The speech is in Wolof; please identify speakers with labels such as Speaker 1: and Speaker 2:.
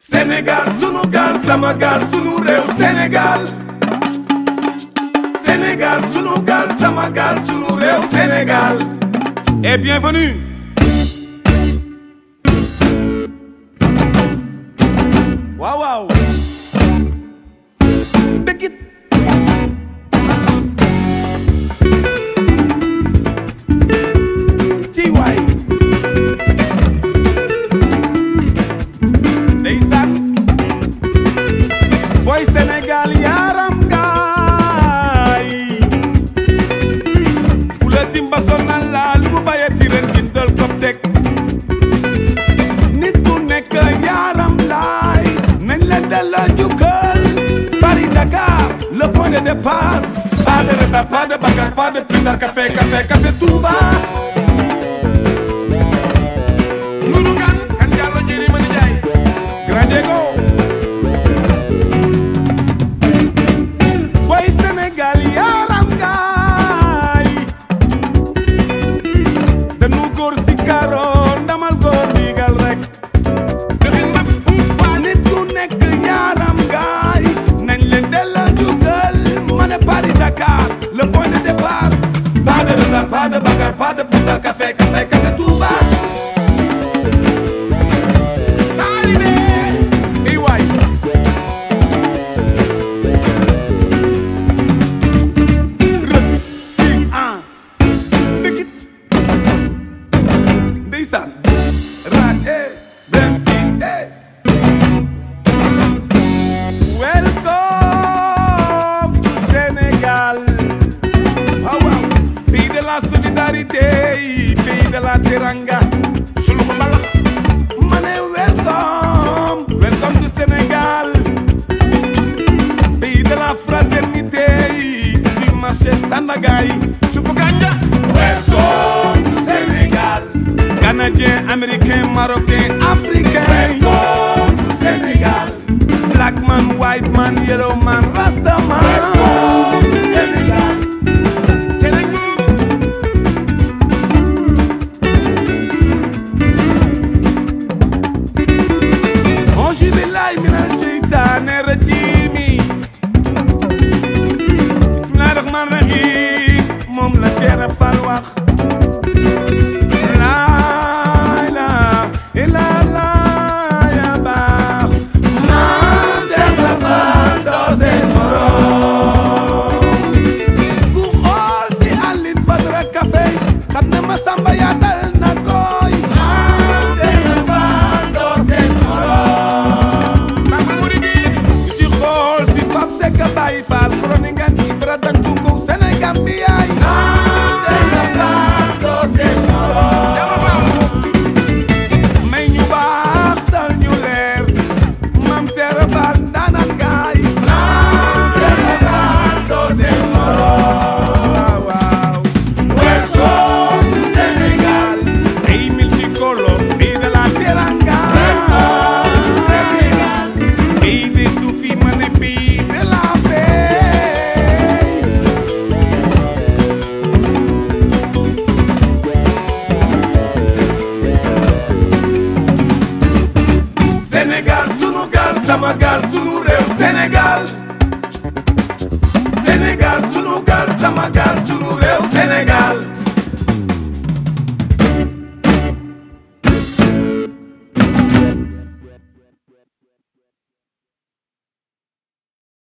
Speaker 1: Sénégal sunu gaal sama gaal sunu réew Sénégal Sénégal sunu gaal sama gaal sunu réew Sénégal et bienvenue waaw waaw dëggit ci waay ndeysaan boy Sénégal yaaram ngaay bu la timba sonal laal bu bayati ren gindal ko teg nit ku nekk yaaram laay nañ la delloo njukkal Paris Dakar le point de départ pas de retard pas de bagarre pas de plus tard café café café Touba
Speaker 2: Nunu kan kan Diallo Njeri Mani Njaay
Speaker 1: Grand Diego Boy Sénégal yaram gaay dañu góor si karo ndamal góor digal rek
Speaker 2: dafin mab buuf paa
Speaker 1: nit ku nekk yaram gaay nañ leen delloo jugal ma ne Paris Dakar le point de départ pas de retard pas de bagarre pas de putar café café café Touba
Speaker 2: taalibe
Speaker 1: i waay rës king an dëggit ndeysaan raat e dem king e welcome to Sénégal waaw waaw pays de la solidarité pays de la teranga
Speaker 2: sulu ko mbalax
Speaker 1: ma ne welcome welcome to Sénégal pays de la fraternité du marché Sandaga yi
Speaker 2: supp ganja
Speaker 1: welcome to Sénégal Canadien américain marocain africain welcome to Sénégal black man white man yellow man rasta man welcome to Sénégal
Speaker 2: keneen buur
Speaker 1: Auzu billaahi mina sheytaani rajiim bismillaahi rahmaani rahiim moom la Cheikh Fall wax laa ilaaha illallaah ya baax maam Cheikh Fall doo seen morom ku xool si Aline Badara Café xam ne ma samba yaatal na koy maam Cheikh Fall doo seen morom
Speaker 2: Papa Mouridine
Speaker 1: ku ci xool si Pape Seck Baye Fall Kroninga Ibra Danku ko Sénégal bi yaay
Speaker 2: Jama Baaw
Speaker 1: may ñu baax sal ñu leer Mam Seera Fall ndaanaan gaay waaw waaw welcome to Sénégal ay multicolore pays de la teranga pays des soufis ma ne pays de la paix Sénégal sunu gaal sama gaal sunu réew Sénégal Sénégal sunu gaal sama gaal sunu réew Sénégal